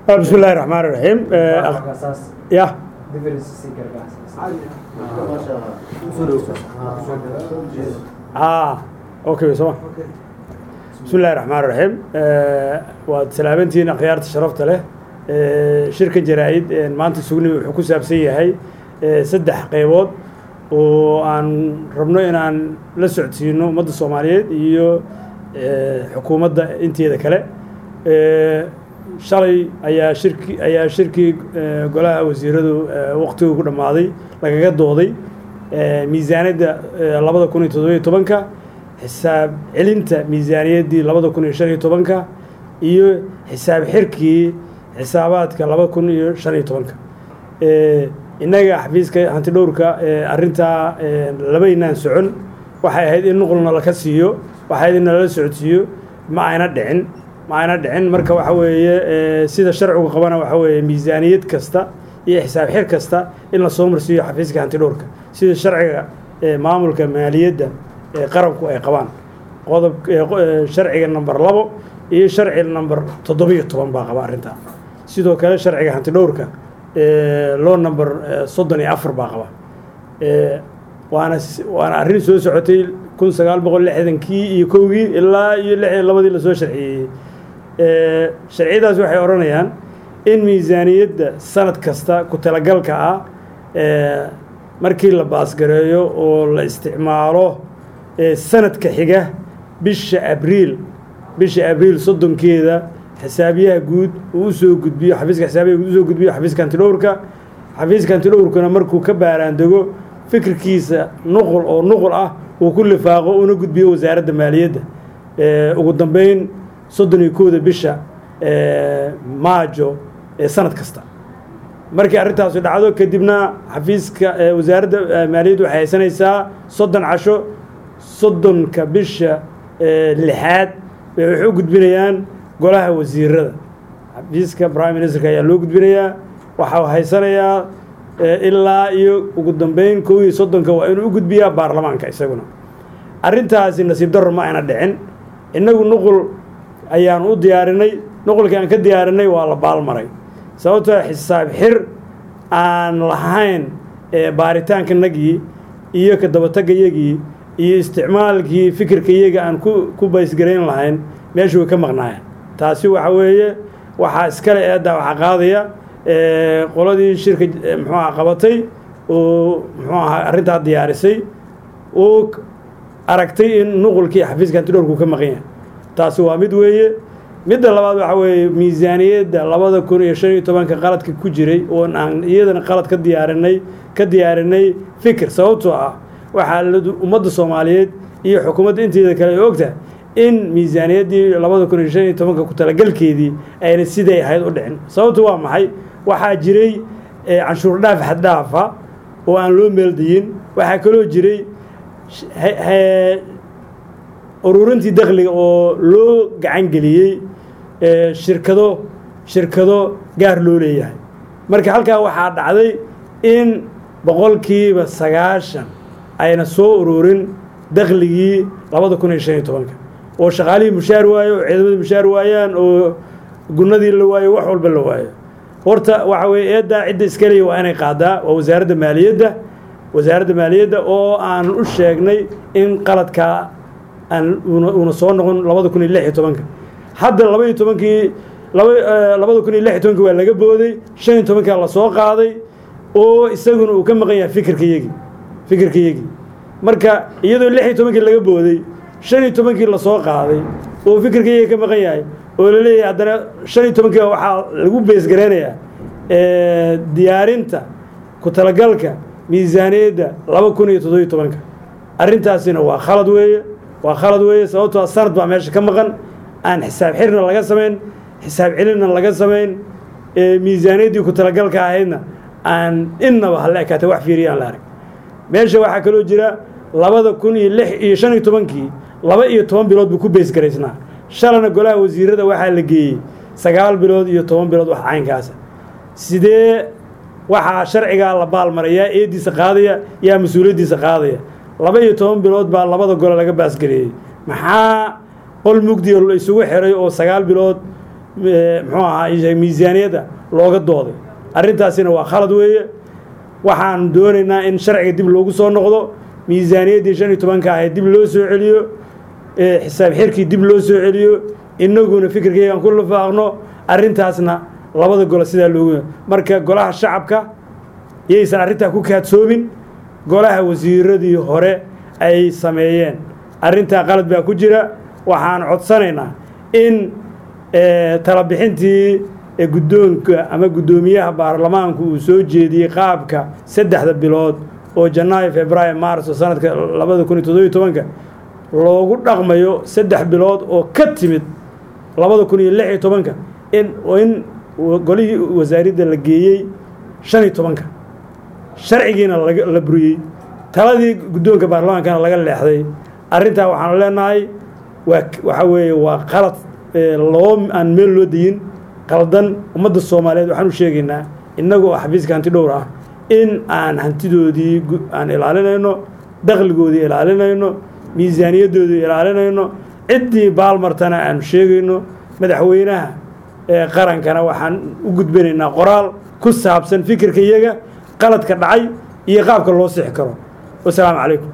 بسم الله الرحمن الرحيم يا اه اوكي سوا بسم الله الرحمن الرحيم waad salaamantihiin akhyaarta sharafta leh shirka jaraa-id maanta sugnimi wuxuu ku saabsan yahay saddex qeybood oo aan rabno inaan la socodsiino ummadda soomaaliyeed iyo xukuumadda inteeda kale shalay ayaa shirki ayaa shirkii golaha wasiiradu waqtigii ku dhammaaday lagaga dooday miisaaniyadda labada kun iyo toddobiyo tobanka xisaab celinta miisaaniyaddii labada kun iyo shan iyo tobanka iyo xisaab xirkii xisaabaadka laba kun iyo shan iyo tobanka innaga xafiiska hanti dhowrka arrintaa labaynaan socon waxay ahayd in nuqulna laka siiyo waxay ahayd in nalala socodsiiyo ma ayna dhicin ma ayna dhicin marka waxa weeye sida sharcigu qabana waxa weeye miisaaniyad kasta iyo xisaab xir kasta in la soo marsiiyo xafiiska hanti dhowrka sida sharciga maamulka maaliyadda ee qaranku ay qabaan qodob sharciga number labo iyo sharciga number toddobiyo toban baa qaba arrintaa sidoo kale sharciga hanti dhowrka loo number soddon iyo afar baa qaba waana waana arrin soo socotay kun sagaal boqol lixdankii iyo kowgii ilaa iyo lix iyo labadii lasoo sharciyeeyey sharciyadaas waxay odhanayaan in miisaaniyadda sanad kasta ku talagalka ah markii la baasgareeyo oo la isticmaalo sanadka xiga bisha abriil bisha abriil soddonkeeda xisaabiyaha guud uu usoo gudbiyo xafiiska xisaabiyaha guud usoo gudbiyo xafiiska hantidhowrka xafiiska hantidhowrkuna markuu ka baaraandego fikirkiisa nuqul oo nuqul ah uu ku lifaaqo una gudbiyo wasaaradda maaliyadda ugu dambeyn soddon iyo kowda bisha maajo ee sanad kasta markii arrintaasu dhacdo kadibna xafiiska wasaaradda maaliyadda waxay haysanaysaa soddon casho soddonka bisha lixaad bay waxay u gudbinayaan golaha wasiirada xafiiska prime ministerka ayaa loo gudbinayaa waxau haysanayaa ilaa iyo ugu dambeyn kow iyo soddonka waa inuu u gudbiyaa baarlamaanka isaguna arrintaasi nasiib darro ma ayna dhicin innagu nuqul ayaan u diyaarinay nuqulkii aan ka diyaarinay waa la baalmaray sababtoo xisaab xir aan lahayn baaritaankanagii iyo ka dabatagayagii iyo isticmaalkii fikirkayaga aan ku ku baysgarayn lahayn meeshu way ka maqnaayeen taasi waxa weeye waxaa iskale eeddaa waxaa qaadaya qoladii shirka muxuu aha qabatay oo muxuu ahaa arrintaa diyaarisay oo aragtay in nuqulkii xafiiska hantidhowrku ka maqan yahay taasi waa mid weeye midda labaad waxaa weeye miisaaniyadda labada kun iyo shan iyo tobanka qaladka ku jiray oon aan iyadana qalad ka diyaarinay ka diyaarinay fikir sababtoo ah waxaa ummadda soomaaliyeed iyo xukuumadda inteeda kale ay ogtahay in miisaaniyaddii labada kun iyo shan iyo tobanka ku talagalkeedii ayna siday ahayd u dhicin sababtu waa maxay waxaa jiray canshuur dhaaf xaddhaafa oo aan loo meeldayin waxaa kaloo jiray ururintii dakhliga oo loo gacan geliyey shirkado shirkado gaar loo leeyahay marka halkaa waxaa dhacday in boqolkiiba sagaashan ayna soo ururin dakhligii labada kun iyo shan iyo tobanka oo shaqaalihii mushaar waayo oo ciidamadii mushaar waayaan oo gunadii la waayo wax walba la waayo horta waxa weye eeddaa cidda iskaleya waa inay qaadaa waa wasaaradda maaliyadda wasaaradda maaliyadda oo aan u sheegnay in qaladkaa aan una soo noqon labada kun iyo lix iyo tobanka hadda laba iyo tobankii laba labada kun iyo lix iyo tobanki waa laga booday shan iyo tobankaa lasoo qaaday oo isaguna uu ka maqan yahay fikirkayagii fikirkayagii marka iyadoo lix iyo tobankii laga booday shan iyo tobankii lasoo qaaday oo fikirkayagi ka maqan yahay oo la leeyahay haddana shan iyo tobankii waxaa lagu beesgareynayaa diyaarinta ku talagalka miisaaniyadda laba kun iyo toddobiyo tobanka arrintaasina waa khalad weeye waa khalad weeye sababtoo sanad baa meesha ka maqan aan xisaab xirna laga samayn xisaab celinna laga samayn miisaaniyaddii ku talagalka ahaydna aan innaba hala ekaatay wax fiiriya aan la arag meesha waxaa kaloo jira labada kun iyo lix iyo shan iyo tobankii laba iyo toban bilood buu ku beesgaraysnaa shalana golaha wasiirada waxaa la geeyey sagaal bilood iyo toban bilood wax caynkaasa sidee waxaa sharcigaa la baalmaray yaa eediisa qaadaya yaa mas-uuliyaddiisa qaadaya laba iyo toban bilood baa labada gole laga baasgareeyey maxaa qol mugdiga la isugu xiray oo sagaal bilood muxuu ahaa miisaaniyadda looga dooday arrintaasina waa khalad weeye waxaan doonaynaa in sharciga dib loogu soo noqdo miisaaniyaddii shan iyo tobanka ahayd dib loo soo celiyo xisaab xirkii dib loo soo celiyo innaguna fikirkaygaan ku lafaaqno arrintaasna labada golo sidaa loogu marka golaha shacabka yaysan arrintaa ku kaadsoomin golaha wasiiradii hore ay sameeyeen arrintaa qalad baa ku jira waxaan codsanaynaa in talabixintii guddoonka ama guddoomiyaha baarlamaanku uu soo jeediyey qaabka saddexda bilood oo janaayo februaayo maarso sanadka labada kun iyo toddobiyo tobanka loogu dhaqmayo saddex bilood oo ka timid labada kun iyo lix iyo tobanka in in golihii wasaaradda la geeyey shan iyo tobanka sharcigiina la buriyey taladii guddoonka baarlamaankana laga leexday arrintaa waxaanu leenahay waa waxaa weeye waa qalad loo aan meel loo dayin qaldan ummadda soomaaliyeed waxaan u sheegaynaa innagu oo xafiiska hanti dhowr ah in aan hantidoodii aan ilaalinayno dakhligoodii ilaalinayno miisaaniyaddoodii ilaalinayno ciddii baalmartana aanu sheegayno madaxweynaha ee qarankana waxaan u gudbinaynaa qoraal ku saabsan fikirka iyaga qaladka dhacay iyo qaabka loo sixi karo wasalaamu calaykum